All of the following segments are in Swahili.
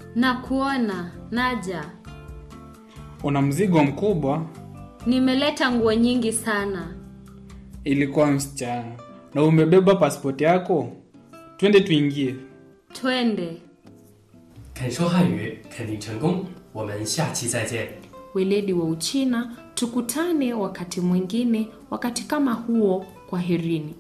na kuona naja. Una mzigo mkubwa. Nimeleta nguo nyingi sana. Ilikuwa msichana. Na umebeba pasipoti yako? Twende tuingie. Twende. 肯说汉语肯定成功，我们下期再见。 Weledi wa Uchina, tukutane wakati mwingine, wakati kama huo. Kwaherini.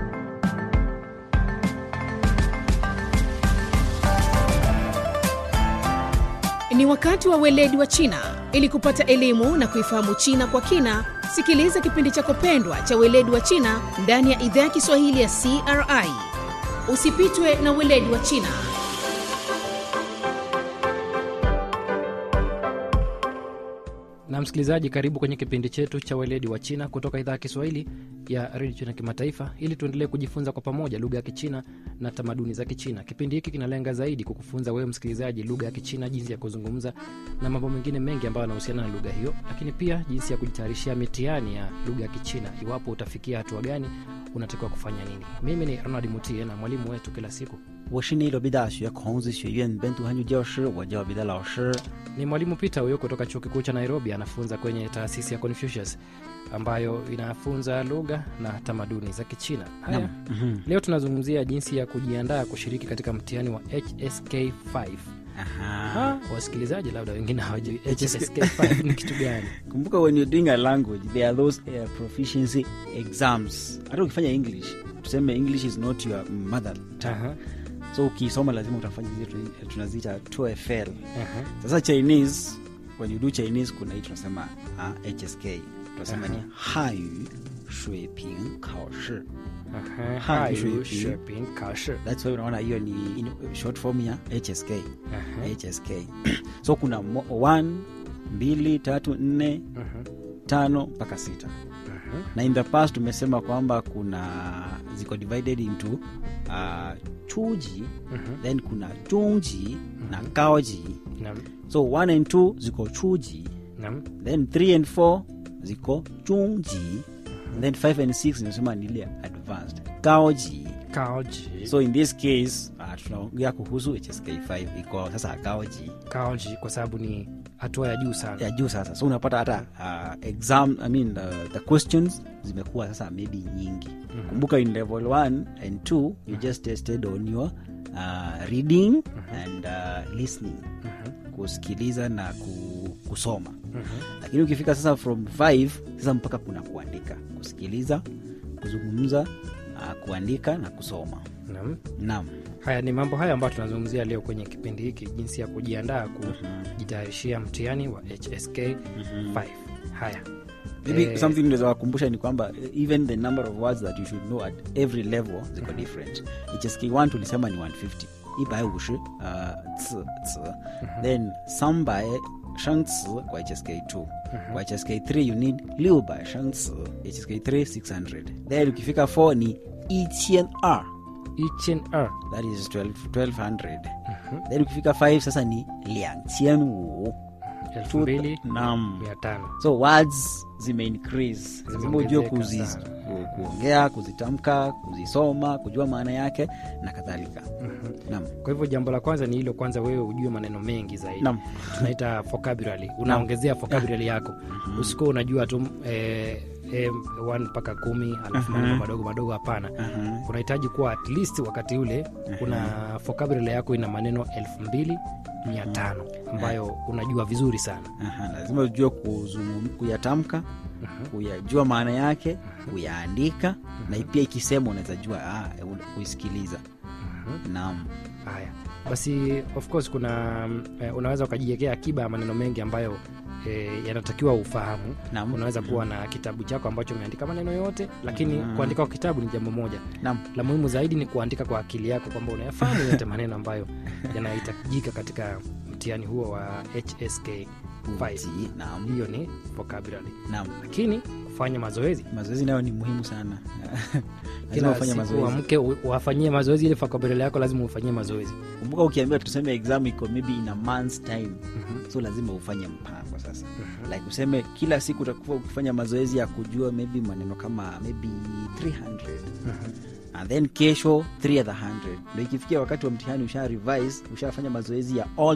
Ni wakati wa weledi wa China. Ili kupata elimu na kuifahamu China kwa kina, sikiliza kipindi chako pendwa cha weledi wa China ndani ya idhaa ya Kiswahili ya CRI. Usipitwe na weledi wa China. na msikilizaji karibu kwenye kipindi chetu cha weledi wa china kutoka idhaa ya kiswahili ya redio china kimataifa ili tuendelee kujifunza kwa pamoja lugha ya kichina na tamaduni za kichina kipindi hiki kinalenga zaidi kukufunza wewe msikilizaji lugha ya kichina jinsi ya kuzungumza na mambo mengine mengi ambayo yanahusiana na lugha hiyo lakini pia jinsi ya kujitayarishia mitihani ya lugha ya kichina iwapo utafikia hatua gani unatakiwa kufanya nini mimi ni ronald mutie na mwalimu wetu kila siku 我是内罗毕大学孔子学院本土汉语教师，我叫彼得老师。 ni mwalimu peter huyo kutoka chuo kikuu cha nairobi anafunza kwenye taasisi ya confucius ambayo inafunza lugha na tamaduni za kichina haya leo tunazungumzia jinsi ya kujiandaa kushiriki katika mtihani wa hsk5 Aha. Ah, wasikilizaji labda wengine hawajui hsk5 ni kitu gani Kumbuka when you're doing a language there are those uh, proficiency exams. Hata ukifanya English, tuseme English is not your mother tongue. Aha, So ukisoma lazima utafanya zile tuna- tunaziita TOEFL. aha. Sasa Chinese when you do Chinese kuna hii tunasema uh, HSK. Tunasema ni Hanyu Shui Ping Kao Shi. Aha, Ha, hayu shui- shopping kashi. That's why unaona hiyo ni in- short form ya HSK. Aha, HSK. so kuna mo- one, mbili, tatu, nne, aha, tano mpaka sita aha. na in the past tumesema kwamba kuna ziko divided into uh, chuji Mhm. then kuna chungji na kaoji Naam, so 1 and 2 ziko chuji naam. then 3 and 4 ziko chungji and then 5 and 6 zinasema ni ile advanced kaoji Kaoji. so in this case uh, tunaongea kuhusu hsk5 iko sasa kaoji Kaoji kwa sababu ni hatua ya juu sana ya juu sasa so unapata hata uh, exam I mean, the, the questions zimekuwa sasa maybe nyingi mm-hmm. kumbuka in level 1 and 2 you mm-hmm. just tested on your uh, reading mm-hmm. and uh, listening mm-hmm. kusikiliza na ku, kusoma mm-hmm. lakini ukifika sasa from 5 sasa mpaka kuna kuandika kusikiliza kuzungumza uh, kuandika na kusoma naam naam haya ni mambo haya ambayo tunazungumzia leo kwenye kipindi hiki jinsi ya kujiandaa kujitayarishia mtihani wa hsk 5 haya maybe Eh, something naweza wakumbusha ni kwamba eh, even the number of words that you should know at every level ziko different hsk1 tulisema ni 150 ibae ushi uh, ts, ts. then sambae shangci kwa hsk2 kwa hsk3 you need liu bae shangci hsk3 600 then ukifika 4 ni iqian r each and r that is 12, 1200 then ukifika 5 sasa ni liangqian wu elfu mbili Naam. mia tano so words zime increase lazima ujue Zimeongezeka kuzi, sana. ku, kuongea kuzitamka kuzisoma kujua maana yake na kadhalika naam kwa hivyo jambo la kwanza ni hilo kwanza wewe ujue maneno mengi zaidi Naam. tunaita vocabulary unaongezea vocabulary yako usikuwa unajua tu eh, eh, one mpaka kumi alafu maneno madogo madogo hapana unahitaji kuwa at least wakati ule una vocabulary yako ina maneno elfu mbili mia tano ambayo unajua vizuri sana Aha, lazima ujue kuzungum- kuyatamka kuyajua maana yake kuyaandika na pia ikisema unaweza jua ah, u- kuisikiliza naam haya basi of course kuna mm, eh, unaweza ukajiwekea akiba ya maneno mengi ambayo eh, yanatakiwa ufahamu Naam. unaweza kuwa na kitabu chako ambacho umeandika maneno yote lakini kuandika kwa kitabu ni jambo moja naam la muhimu zaidi ni kuandika kwa akili yako kwamba unayafahamu yote maneno ambayo yanahitajika katika mtihani huo wa hsk 5 Uti, naam hiyo ni vocabulary naam lakini kufanya mazoezi mazoezi nayo ni muhimu sana lazima kila ufanye siku mazoezi uamke u- wafanyie mazoezi ile vocabulary yako lazima ufanyie mazoezi kumbuka ukiambia tuseme exam iko maybe in a months time so lazima ufanye mpango sasa like useme kila siku utakuwa ukifanya mazoezi ya kujua maybe maneno kama maybe 300 and then kesho 3 other 100 ndo ikifikia wakati wa mtihani usha revise ushafanya mazoezi ya all